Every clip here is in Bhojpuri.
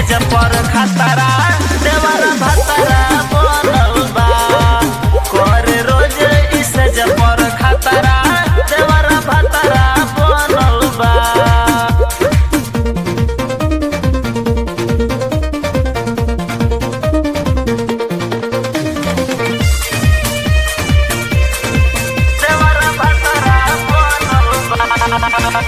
सेज पर खतरा देवर भतरा बनल बा कर रोज ई सेज पर खतरा देवर भतरा बनल बा देवर भतरा बनल बा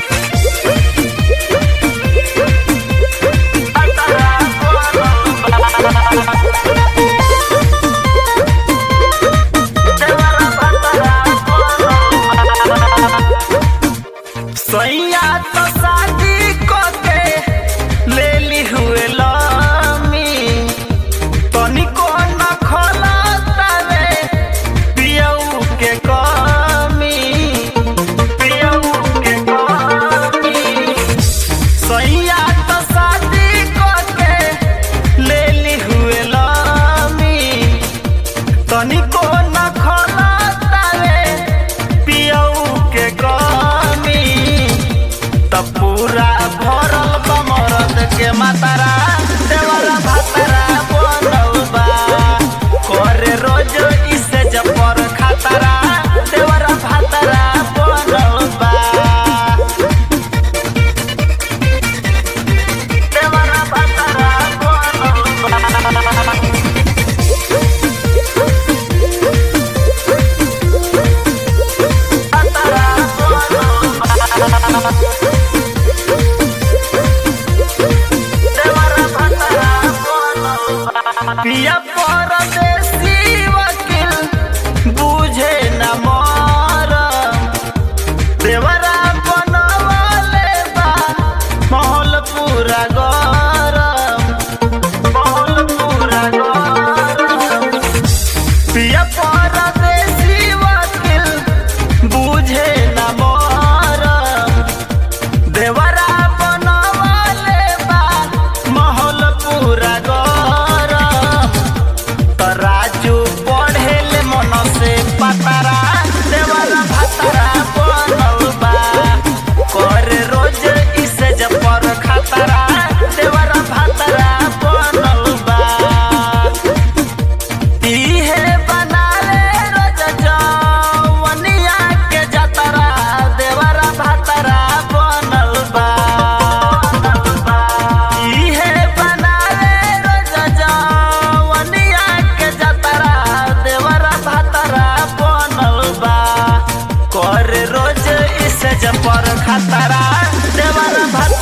सैया तो शादी को के ले ली हुए लामी तनिको न खोला तारे पियऊ के कमी पियऊ के कमी सैया तो शादी को के ले ली हुए लामी तनिको न खोला तारे पियऊ के कमी त पूरा भरल बा मरद के मातारा देवरा भातारा बनल बा करे रोज इसे जपर खातारा देवरा भातारा बनल बा देवरा भातारा बनल बा पिया परदेसी वकील बुझे न मरम देवरा बनवले बा महल पूरा गरम महल पूरा गरम पिया परदेसी वकील बुझे न मरम देवरा बनवले बा महल पूरा गरम त राजू पढ़ेले मन से पतारा देवरा भातारा बनल बा करे रोज इसे जपर खतरा देवरा भातारा बनल बा इहे बनाले रोज जवनिया के जतरा देवरा भातरा बनल बा इहे बनाले रोज जवनिया के जतरा देवरा भातरा बनल बा कर रोज इसे जपर खतरा देवरा भात